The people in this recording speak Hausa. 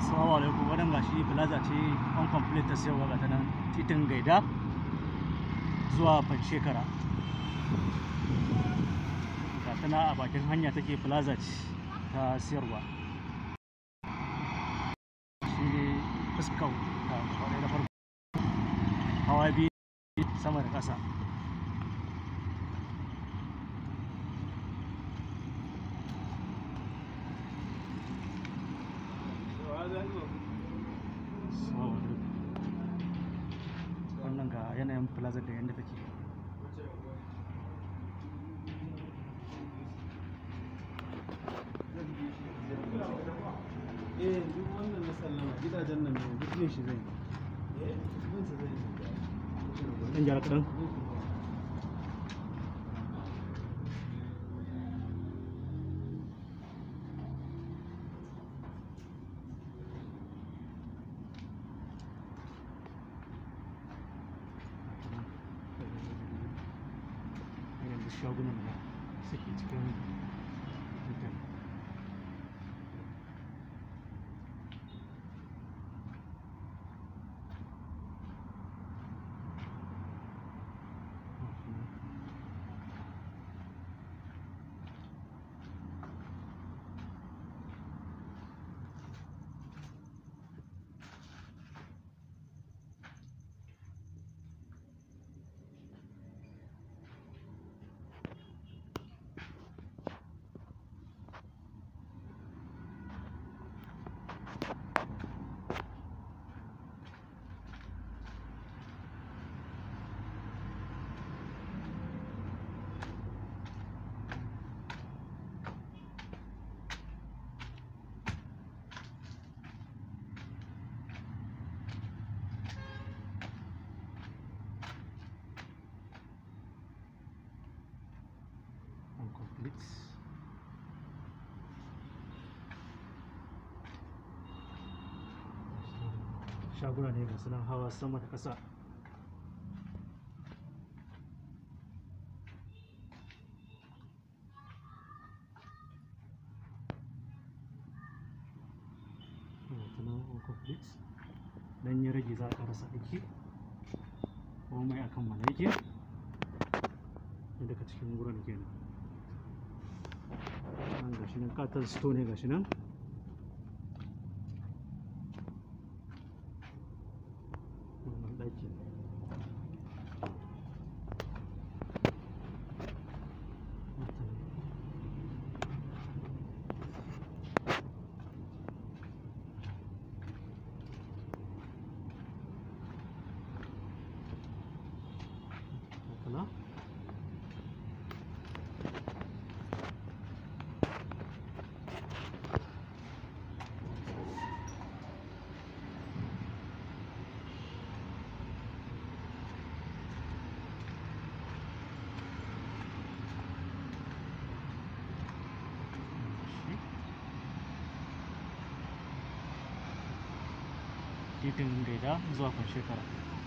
Assalamu alaikum wannan gashi plaza ce on complete ta sayarwa ga ta nan titin gaida zuwa Fanshekara ga ta nan a bakin hanya take plaza ce ta sayarwa shi ne fuskar ta kwarai da farko hawa biyu sama da ƙasa Assalamu alaikum. wannan ga yanayin plaza da yadda take eh duk wannan na sallama gidajen nan ne duk yin shi zai yi eh yin sa zai yi ɗan gyara kaɗan yanayin da shagunan da suke cikin titin incomplete shaguna ne ga sunan hawa sama da ƙasa ga sunan incomplete dan ya rage za a rasa aiki komai akan mana yake daga cikin wurin kenan nan gashi nan katon sto ne gashi nan wannan ɗaki Kala. titin gaida zuwa kan shekara